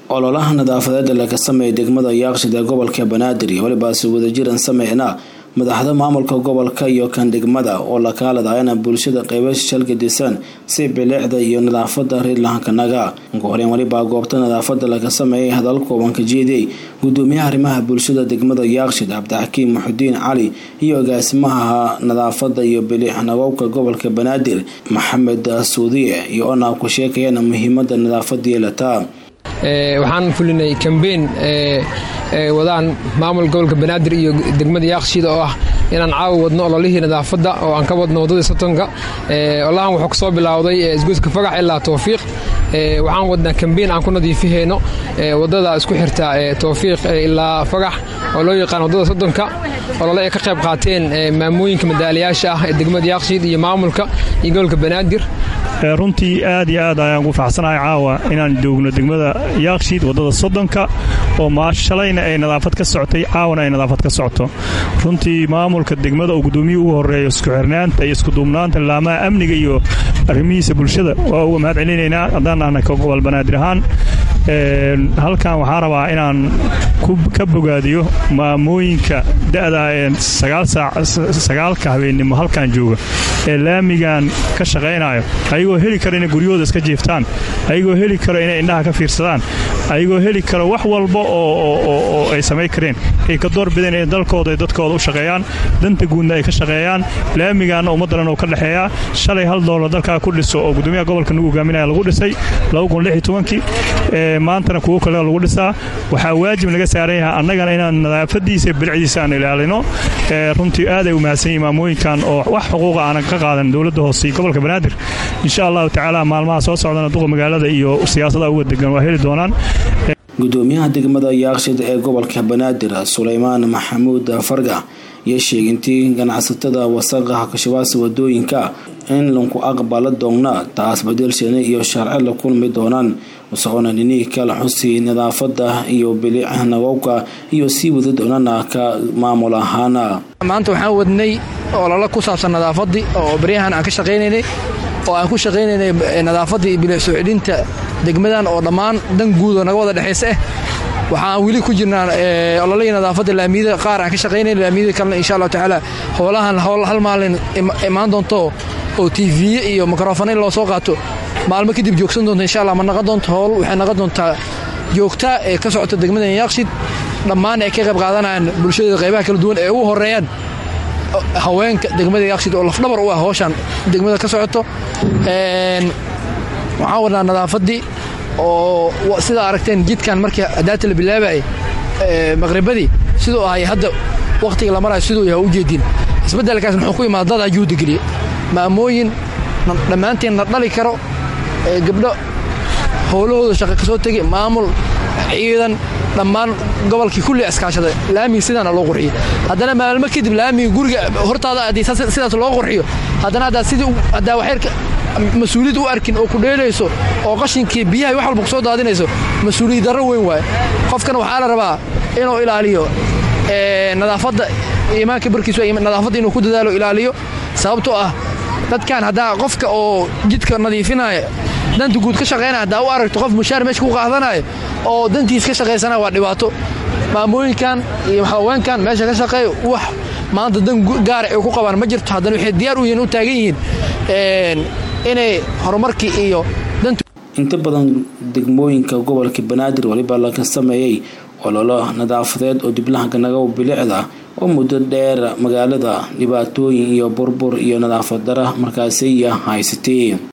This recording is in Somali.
ololaha nadaafadeed ee laga sameeyay degmada yaaqshid ee gobolka banaadir iyo welibaasi wadajiran sameyna madaxda maamulka gobolka iyo kan degmada oo la kaaladayana bulshada qeybash shalgadisan si bilicda iyo nadaafada reerlahankanaga ugu horeyn welibaa goobta nadaafada laga sameeyay hadal kooban ka jeediyey gudoomiyaha arrimaha bulshada degmada yaaqshid cabdixakiim muxudiin cali iyo agaasimaha nadaafada iyo bilic nabowka gobolka banaadir maxamed suudiye iyo ona ku sheekayana muhiimada nadaafada yeelataa waxaan fulinay kambeyn wadaan maamul gobolka banaadir iyo degmada yaaqshiida oo ah inaan caawa wadno ololihii nadaafadda oo aan ka wadno waddadii sotonka olahan wuxuu kasoo bilowday isgoyska fagax ilaa towfiiq waxaan wadnaa kambeyn aan ku nadiifihayno waddada isku xirta towfiiq ilaa fagax oo loo yaqaan waddada soddonka olole ay ka qayb qaateen maamooyinka madaalayaasha ah ee degmada yaaqshiid iyo maamulka iyo gobolka banaadir runtii aad iyo aad ayaan ugu faraxsanahay caawa inaan joogno degmada yaakshiid waddada soddonka oo shalayna ay nadaafad ka socotay caawana ay nadaafad ka socoto runtii maamulka degmada oo gudoomiyii ugu horeeya isku xirnaanta iyo iskuduubnaanta laamaha amniga iyo arrimihiisa bulshada waa uga mahad celinaynaa haddaan ahna ka gobol banaadir ahaan halkan waxaan rabaa inaan ka bogaadiyo maamooyinka da'da ee sagaalka habeennimo halkan jooga ee laamigan ka shaqaynayo ayagoo heli kara inay guryahooda iska jiiftaan ayagoo heli karo inay indhaha ka fiirsadaan ayagoo heli karo wax walba oo ay samayn kareen ay ka doorbideen inay dalkooda ay dadkooda u shaqeeyaan danta guudna ay ka shaqeeyaan laamigaanna ummaddanan oo ka dhexeeyaa shalay hal doolar dalkaa ku dhiso oo gudoomiyaha gobolka nagu hogaaminaya lagu dhisay maantana kuwo kale lagu dhisaa waxaa waajib naga saaran yahay annagana inaan nadaafadiisa bilicdiisa aan ilaalino runtii aaday u mahadsan yihin maamooyinkan oo wax xuquuqa aanan ka qaadan dowladda hoose iyo gobolka banaadir insha allahu tacaala maalmaha soo socdana duqa magaalada iyo siyaasada uga degan waa heli doonaan gudoomiyaha degmada yaaqshid ee gobolka banaadir sulaymaan maxamuud farga iyo sheegintii ganacsatada wasaqaha kashabaasa wadooyinka in lanku aqbala doonna taas badeelsheena iyo sharci la kulmi doonaan usocoona dhinihii kala xusi nadaafada iyo bilica nabowka iyo sii wada doonana ka maamul ahaana maanta waxaan wadnay ololo ku saabsan nadaafadii oo baryahan aan ka shaqaynaynay oo aan ku shaqaynaynay nadaafadii iyo bilic soo celinta degmadan oo dhammaan dan guud oo naga wada dhexaysa ah waxaan weli ku jirnaa ololihii nadaafadda laamiyada qaar aan ka shaqaynayna laamiyada kalena insha allahu tacaala howlahan hal maalin imaan doonto oo tiifiye iyo mikrofon in loo soo qaato maalmo kadib joogsan doonta insha allah ma naqon doonto howl waxay naqon doontaa joogta ee ka socota degmadan yaaqshid dhammaan ay ka qayb qaadanayaan bulshada qaybaha kala duwan ee ugu horeeyaan haweenka degmada yaaqshid oo lafdhabar u ah howshan degmada ka socoto waxaan wadnaa nadaafaddii oo sidaa aragteen jidkan markii adaata la bilaabayay maqribadii siduu ahay hadda wakhtiga la marayo siduu yahay ujeedin isbeddelkaas muxuu ku imaada dad ajuuda geliya maamooyin dhammaanteen na dhali karo gabdho howlahooda shaqa ka soo tegay maamul ciidan dhammaan gobolkii kulli iskaashaday laamiga sidaana loo qurxiyey haddana maalmo kadib laamiga guriga hortaada haddii sidaas loo qurxiyo haddana haddaad sidii haddaa waxyarka mas-uuliyad u arkin oo ku dheelayso oo qashinkii biyaha wax walba ku soo daadinayso mas-uuliyad darro weyn waaye qofkan waxaa la rabaa inuu ilaaliyo nadaafadda iimaanka barkiisu nadaafadda inuu ku dadaalo ilaaliyo sababtoo ah dadkan haddaa qofka oo jidka nadiifinaya danta guud ka shaqaynaya haddaa u aragto qof mushaar meesha ku qaadanaya oo dantiis ka shaqaysanaya waa dhibaato maamooyinkan iyo haweenkan meesha ka shaqeeya wax maanta dan gaara ay ku qabaan ma jirto haddana waxay diyaar u yihiin u taagan yihiin inay horumarkii iyo inta badan degmooyinka gobolka banaadir weliba laga sameeyey ololo nadaafadeed oo diblahanka naga bilicda oo muddo dheer magaalada dhibaatooyin iyo burbur iyo nadaafad dara markaasiya haysatay